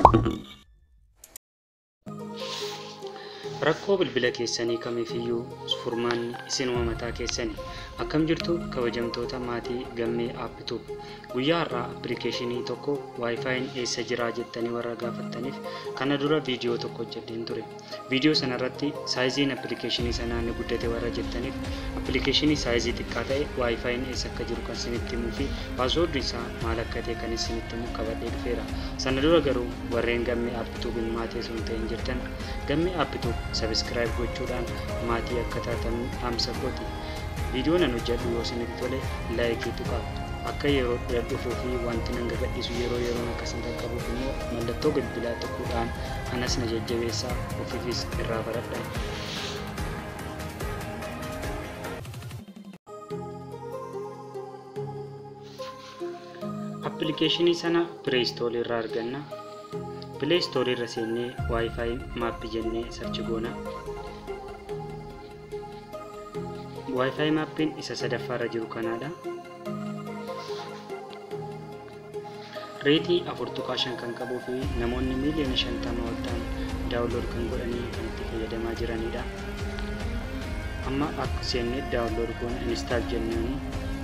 Rakkoo bilbila keessanii kamiifiyyuu furmaanni isinuma mataa keessanii akkam jirtu kabajamtoota maatii gammee aappituub guyyaa har'aa appilikeeshinii tokko waayifaayin eessa jiraa jettanii warra gaafattaniif kana dura viidiyoo tokko hojjedheen ture viidiyoo sanarratti saayiziin appilikeeshinii sanaa ni guddate warra jettaniif appilikeeshinii saayizii xiqqaa ta'e waayifaayin eessa akka jiru kan isinitti himuu fi paaswoordi isaa maal akka ta'e kan isinitti himu qabadhee dhufeera sana dura garuu warreen gammee aappituubiin maatii sun ta'in jirtan gammee aappituub sabiskiraayib gochuudhaan maatii akka taatan dhaamsa kooti viidiyoo nan hojjedhu yoo isinitti tole laayikii tuqaa akka yeroo dhufuu fi wanti nan gadhiisu yeroo yeroon akkasiin qaqqabuuf immoo mallattoo bilbilaa tuquudhaan anas na jajjabeessaa ofiifis irraa baradhaa. appilikeeshinii sana pireestoorii irraa arganna pileestoorii irra seennee waayifaayi maappii jennee sarchi goona waayifaayi maappiin isa sadaffaa irra jiru kanaadha reetii afur tuqaa shan kan qabuu fi namoonni miiliyoona shantama ol ta'an daawunlood kan godhanii kan itti fayyadamaa jiranidha amma akka seennee daawunlood goona inistaal jennuuni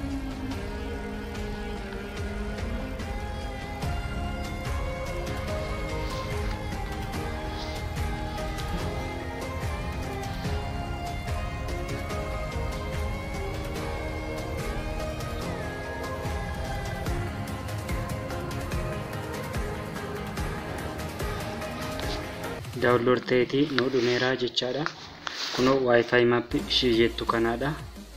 daawunlood ta'eetii nu dhumeeraa jechaadha kunoo waayifaayi maappi ishii jettu kanaadha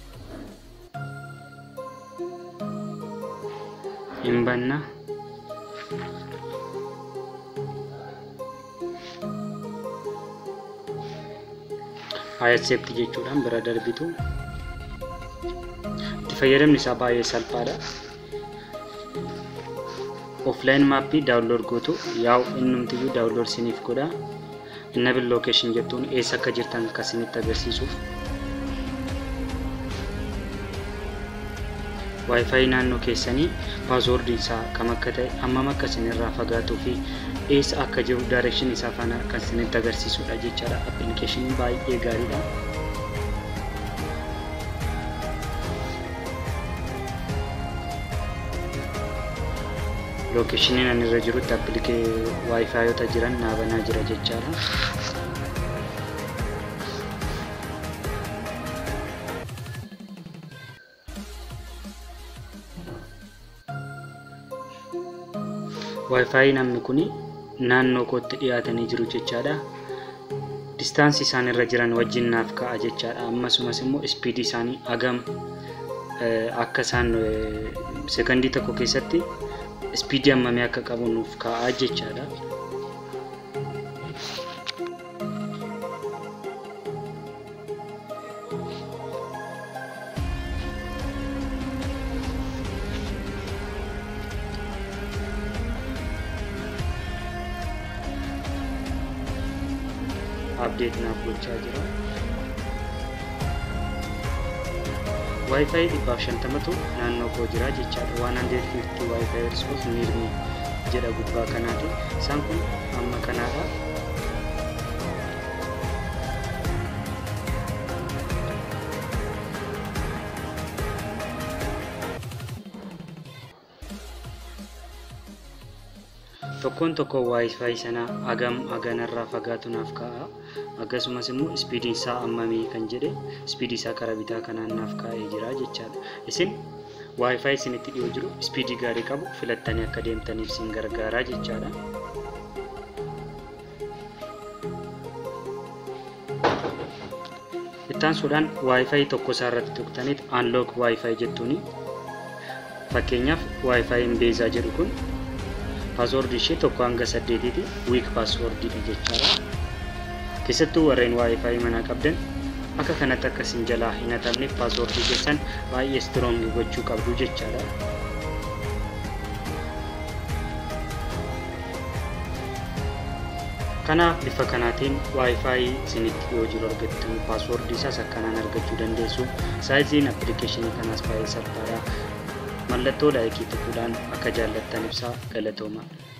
hin banna accept jechuudhaan bira darbitu itti fayyadamni isaa baay'ee salphaadha offline maappii daawunlood gootu yaa'u innumtiyyuu daawunlood siniif godha innabil lookeeshin jettuun eessa akka jirtan akka isinitti agarsiisuuf waayifaayi naannoo keessanii paaswoordiin isaa kam akka ta'e hammam akka isinirraa fagaatuu fi eessa akka jiru daayirekshin isaa faana kan isinitti agarsiisudha jechaadha appilikeeshiniin baay'ee gaariidha. lookeeshiniin ani irra jirutti appilikee waayifaayota jiran naabanaa jira jechaadha. waayifaayii namni kun naannoo kootti dhiyaatanii jiru jechaadha. distaansii isaan irra jiran wajjin naaf ka'a jechaadha. Ammasumas immoo ispiidii isaanii hagam akka isaan sekandii tokko keessatti ispiidii hammamii akka qabu nuuf kaa'aa jechaadha. abdeet naaf gochaa jira. Waayifaayi dhibbaaf shantamatu naannoo koo jira jechaadha. Waan handeet fiiftii waayifaayi rispoos miirmi jedha gubbaa kanaati. Isaan kun amma kanaadha. tokkoon tokko waayifaayi sanaa hagam haganarraa fagaatu naaf ka'a akkasumas immoo ispiidiin isaa hammamii kan jedhe ispiidii isaa karaa bitaa kanaan naaf kaa'ee jira jechaadha isin waayifaayi isinitti dhiyoo jiru ispiidii gaarii qabu filattanii akka deemtaniif isin gargaaraa jechaadha. ittaansuudhaan waayifaayi tokko isaa irratti tuqxaniit aanlook waayifaayi jettuuni fakkeenyaaf waayifaayiin beezaa jedhu kun paaswoordi ishee tokko hanga saddeetiiti wiik paaswoordiidha jechaadha. Keessattuu warreen waayifaayi manaa qabdan akka kanatti akka isin jalaa hin hatamneef paaswoordii keessan baay'ee istiroongii gochuu qabdu jechaadha. Kanaaf bifa kanaatiin waayifaayi isinitti yoo jiru argattu paaswoordii isaas akkanaan argachuu dandeessu. Saayiziin appilikeeshinii kanaas baay'ee salphaadha. mallattoo laayikii tuquudhaan akka jaallattan ibsaa galatooma.